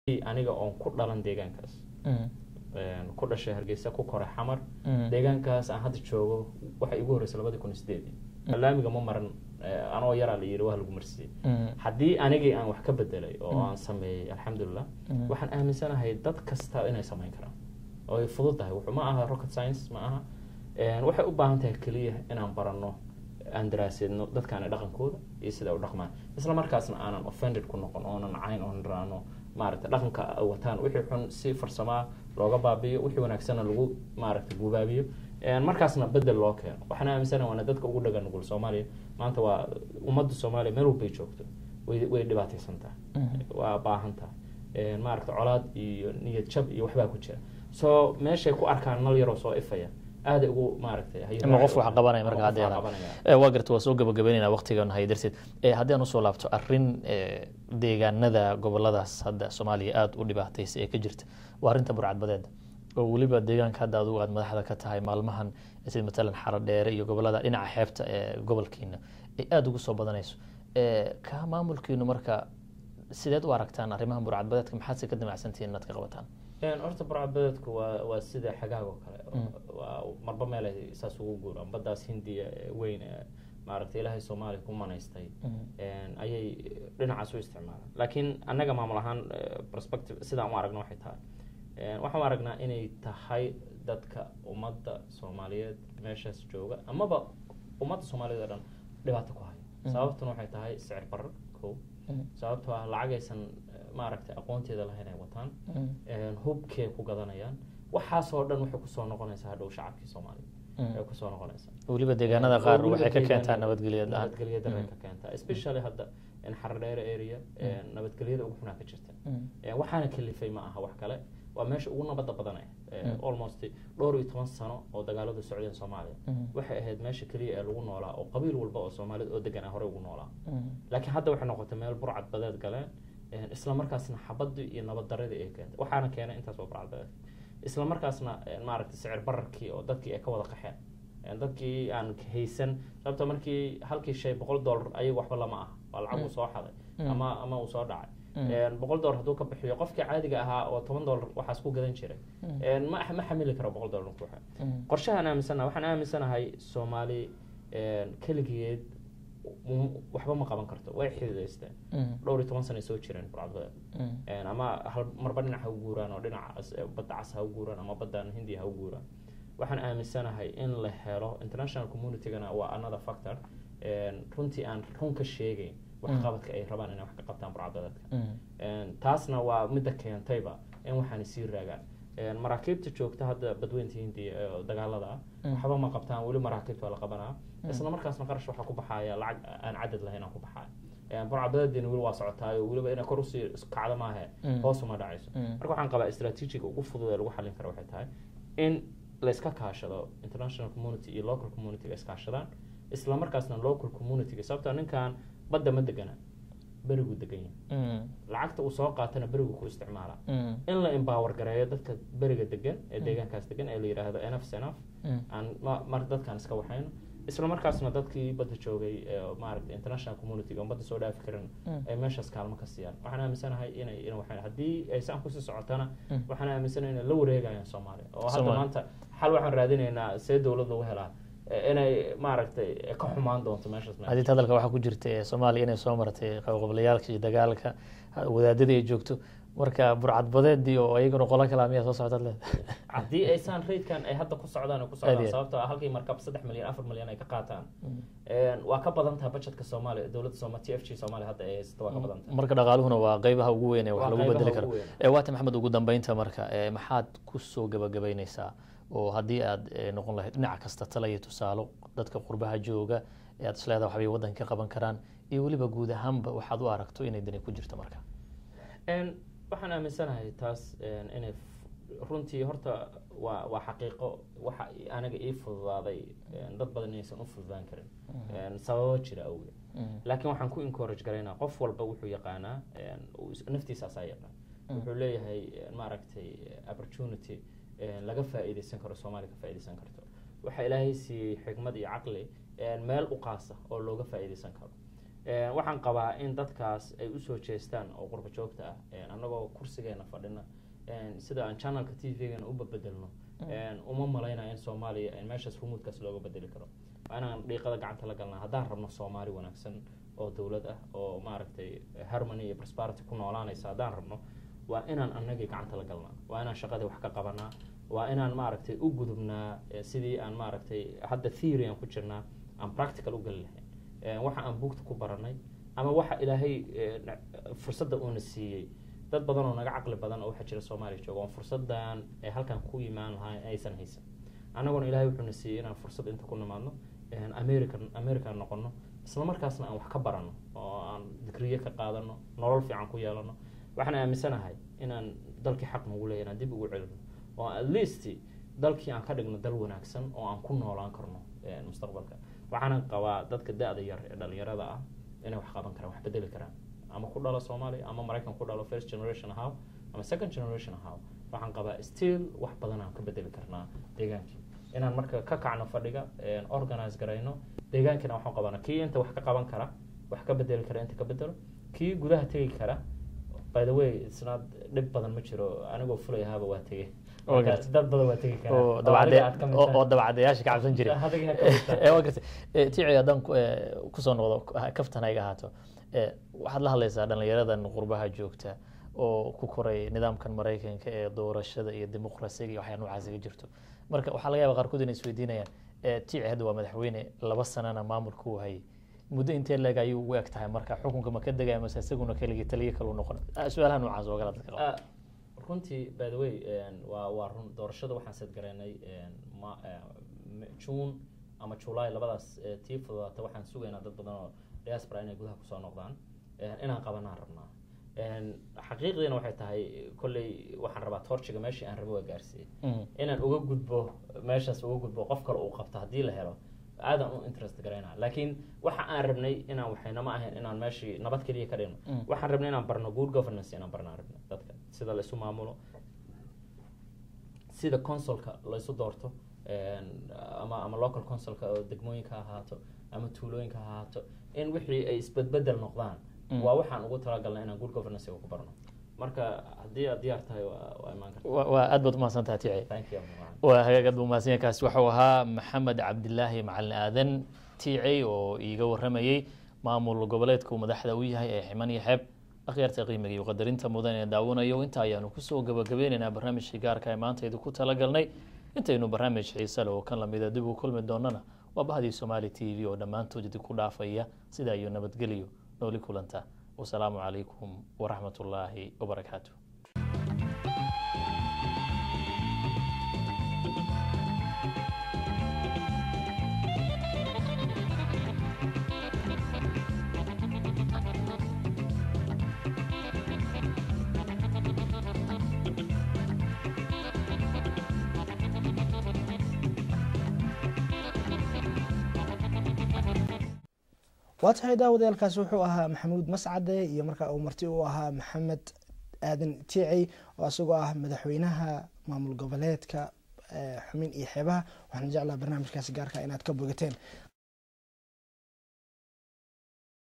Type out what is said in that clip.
aniga oon ku dhalan deegaankaas ku dhashay hargeysa ku koray xamar deegaankaas aan hadda joogo waxay igu horreysay labadii kun iyo sideedii laamiga ma maran anoo yaraa la yiri waa lagu marsiyey haddii anigii aan wax ka bedelay oo aan sameeyey alxamdulilah waxaan aaminsanahay dad kasta inay samayn karaan oo ay fudud tahay wuxuu ma aha rocket science ma aha waxay u baahan tahay keliya inaan baranno aan daraaseedno dadkaana dhaqankooda iyo sida u dhaqmaan isla markaasna aanan offended ku noqon oonan cayn oon raano maaragta dhaqanka wataan wixii xun si farsamaa looga baabiyo wixii wanaagsanna lagu maaragta gubaabiyo markaasna bedel loo keeno waxaan aaminsana waana dadka ugu dhagan nugul soomaaliya maanta waa ummadda soomaaliya meel walbay joogto way way dhibaataysan tahay waa baahan tahay maaragta colaad iyo niyad jab iyo waxbaa ku jira so meeshay ku arkaan nal yaroo soo ifaya aada ugu maaragtay ima qof wax qabanaya marka haddeeda waa garta waa soo gabagabeynayna waqtigan hay darteed haddii aan usoo laabto arrin deegaanada goboladaas hadda soomaaliya aada u dhibaataysa ee ka jirta waa arrinta burcadbadeeda oo weliba deegaanka hadda adugu aad madaxda ka tahay maalmahan sida matalan xaro dheere iyo gobolada dhinaca xeebta ee gobolkiina ay aada ugu soo badanayso ka maamulkiinu marka sideed u aragtaan arrimahan burcadbadeedka maxaad se ka damacsantihiin inaad ka qabataan horta burcadbadeedku waa waa sida xagaag oo kale waa marba meel ay saas ugu guuraan baddaas hindiya weyn maaragtay ilaahay soomaaliya ku manaystay ayay dhinacaas u isticmaalaan laakiin annaga maamul ahaan perspective sidaan u aragna waxay tahay waxaan u aragnaa inay tahay dadka ummadda soomaaliyeed meeshaas jooga amaba ummadda soomaaliyeed oo dhan dhibaato ku haya sababtuna waxay tahay sicir barar ko sababtoo ah lacagaysan maaragtay aqoonteeda lahayn ay wataan hubkay ku gadanayaan waxaasoo dhan waxay kusoo noqonaysaa hadhow shacabkii soomaaliya ay kusoo noqonaysaa weliba deegaanada qaar waxay ka keentaa nabadgelya nabadgelya daray ka keentaa especially hadda xaradheere area nabadgelyada ugu xunaa ka jirta waxaana kalifay ma aha wax kale waa meesha ugu nabadda badanaya almost dhowr iyo toban sano oo dagaaladu socdeen soomaaliya waxay ahayd meesha keliya ee lagu noolaa oo qabiil walba oo soomaalida oo degan ah horey ugu noolaa laakiin hadda waxay noqotay meel burcad badeed galeen isla markaasna xabadii iyo nabad daradii ay keentay waxaana keenay intaas oo burcad badeed isla markaasna maaragtay sicir bararkii oo dadkii ay ka wada qaxeen dadkii aan haysan sababta markii halkii shay boqol dollar ayaga waxba lama ah waa lacag uu soo xaday ama ama uu soo dhacay boqol dollar hadduu ka bixiyo qofkii caadiga ahaa oo toban dollar waxaas ku gadan jiray ma ma xamili karo boqol dollar ku qorshahaan aaminsanaha waxaan aaminsanahay soomaali keligeed waxba ma qaban karto way xididaysteen dhowr iyo toban sana soo jireen burcadbadeed ama hal marba dhinac ha u guuraan oo dhinaca badda cas ha u guuraan ama baddan hindiya ha u guuraan waxaan aaminsanahay in la helo international communitygana waa another factor runtii aan run ka sheegayn waxqabadka ay rabaan inay wax ka qabtaan burcadbadeedka taasna waa midda keentayba in waxaanay sii raagaan maraakiibta joogta hadda badweynta hindiya ee dagaalada ah waxba ma qabtaan weli maraakiibta waa la qabanaa isla markaasna qarash waxaa ku baxaya lacag aan cadad lahayn aan ku baxaya burcadbadeedina weli waa socotaayo weliba inay kor usii kacdo maahe hoos uma dhacayso marka waxaan qabaa strategiga ugu fudud ee lagu xallin kara waxay tahay in layska kaashado international community iyo local communityga iskaashadaan isla markaasna local communityga sababtoo ninkan badda ma degana berigu degan yahay lacagta uu soo qaatana berigu ku isticmaala in la empower gareeyo dadka beriga degan ee deegaankaas degan ee la yidhaahdo enaf senaf aan mar dadkaan iska waxayno isla markaasna dadkii badda joogay maaragta international communityga on badda soo dhaafi karin ay meeshaas kaalmo ka siiyaan waxaan aaminsanahay inay in waxayn haddii ay saan kusii socotana waxaan aaminsanahay inay la wareegayaan soomaaliya oo hadda maanta xal waxaan raadinaynaa see dowladda u helaa inay maaragtay ka xumaan doonto meeshaas hadii hadalka waxaa ku jirta soomaaliya inay soo martay qabqablayaalka iyo dagaalka wadaadadii ay joogto marka burcadbadeedii oo iyaguna qola kala miyaa soo socdaad leed haddii aysaan raidkan ay hadda ku socdaan ku socdaan sababtoo ah halkii markab saddex milyan afar milyan ay ka qaataan waa ka badan tahay budgetka soomaaliya dowladda sooma t f g soomaaliya hadda ay haysato waa ka badan tahay marka dhaqaaluhuna waa qeybaha ugu weyn ee wax lagu bedeli karo waata maxamed ugu dambeynta marka maxaad kusoo gabagabeyneysaa oo haddii aad noqon lahayd dhinac kasta tala iyo tusaalo dadka qurbaha jooga ee aad isleedaha waxbay waddanka ka qaban karaan iyo weliba guud ahaanba waxaad u aragto inay dani ku jirto marka waxaan aaminsanahay taas inay runtii horta waa waa xaqiiqo waxa aniga ii fududaaday dad badan inaysan u fududaan karin sababo jira awgeed laakiin waxaan ku encourage garaynaa qof walba wuxuu yaqaanaa naftiisa asaa yaqaan wuxuu leeyahay maaragtay opportunity laga faa'iidaysan karo soomaaliya ka faa'iidaysan karto waxaa ilaahay siiyey xikmad iyo caqli meel u qaasa oo looga faa'iidaysan karo waxaan qabaa in dadkaas ay usoo jeestaan oo qurba joogta ah annagoo kursigeena fadhina sida aan channelka t v-gana u babedelno uma malaynaya in soomaaliya meeshaas rumuudkaas looga bedeli karo waa inaan dhiiqada gacanta la galnaa haddaan rabno soomaali wanaagsan oo dowlad ah oo maaragtay harmony iyo prosperity ku noolaanaysa haddaan rabno waa inaan anagii gacanta la galnaa waa inaan shaqadii wax ka qabanaa waa inaan maaragtay u gudubnaa sidii aan maaragtay hadda theory aan ku jirnaa aan practical u geli lahayn waxa aan buugta ku baranay ama waxa ilaahay fursadda uuna siiyey dad badan oo naga caqli badan oo waxaa jira soomaaliya jooga oon fursadan ay halkan ku imaan lahaa aysan haysan annaguna ilahay wuxuuna siiyey inaan fursad inta ku nimaadno america american noqono isla markaasna aan wax ka barano oo aan digriye ka qaadano nolol fiican ku yeelano waxaan aaminsanahay inaan dalkii xaq nagu leeya inaan dib ugu celino oo at least dalkii aan ka dhigno dal wanaagsan oo aan ku noolaan karno mustaqbalka waxaana qabaa dadka da-da yar ee dhalinyarada ah inay wax qaban karaan wax bedeli karaan ama ku dhalo soomaaliya ama maraykan ku dhalo first generation ahaw ama second generation ahaw waxaan qabaa still wax badan aan ka bedeli karnaa deegaankii inaan marka ka kacno fadhiga organize garayno deegaankina waxaan qabana kii inta wax ka qaban kara wax ka bedeli kara inta ka bedelo kii gudaha tegi kara by the way isna dhib badan ma jiro anigoo fulay ahaaba waa tegey dad badan waa tegi oo dabacadayaasha ka cabsan jiray waa gartay tici haddaan kusoo noqdo kaftan ayga ahaato waxaad la hadlaysaa dhalinyaradan qurbaha joogta oo ku koray nidaamkan maraykanka ee doorashada iyo dimuqrasiga iyo waxyaa noocaas ga jirto marka waxaa laga yaba qaarkood inay isweydiinayaan tici hadda waa madaxweyne laba sanana maamulka uu hayay muddo intee leeg ayuu ugu eg tahay marka xukunka ma ka degaya mase isaguna keligii taliyo kalu noqon su-aalaha noocaas oo kale dadka qaba runtii by the way waa waa run doorashada waxaan sadgaraynay june ama july labadaas tii fududaata waxaan sugaynaa dad badan oo diaspora inay gudaha kusoo noqdaan inaan qabanaan rabnaa xaqiiqdiina waxay tahay kolley waxaan rabaa torchiga meeshii aan rabo waa gaarsiiyey inaan uga gudbo meeshaas uga gudbo qof kale uu qabto haddii la helo aadan u interest garayna laakiin waxa aan rabnay inaan waxayna ma ahayn inaan meeshii nabad keliya ka dhigno waxaan rabnay inaan barno good governance inaan barnaan rabnay dadka sida laysu maamulo sida consulka laysu doorto ama ama local consulka oo degmooyinka ha ahaato ama tuulooyinka ha ahaato in wixii ay isbedbedel noqdaan waa waxaan ugu talagalnay inaan good governance ku barno marka haddii aad diyaar tahay waa imaan karta waa aad baad umahadsantaha tici thank you waa hagaag aad buu mahadsan yahay kaasi waxau ahaa maxamed cabdilaahi macalin aadan tici oo iiga waramayey maamul goboleedka uu madaxda u yahay ee ximan iyo xeeb akhyaarta qiimiga iyo qadarinta mudan ee daawanayo inta ayaanu kusoo gabagabeynaynaa barnaamijkii gaarka ee maanta idinku talagalnay intaynu barnaamij xiise leh oo kan lamida dib u kulmi doonana waa bahdii somaali t v oo dhammaantood idinku dhaafaya sida iyo nabadgelyo nooli kulanta wasalaamu calaykum waraxmat ullaahi wabarakaatu waa tahay daawadayaalkaasi wuxuu ahaa maxamuud mascade iyo markaa uu marti u ahaa maxamed aadan tici oo isagoo ah madaxweynaha maamul goboleedka xumin iyo xeebaha waxaan jeclaa barnaamijkaasi gaarka inaad ka bogateen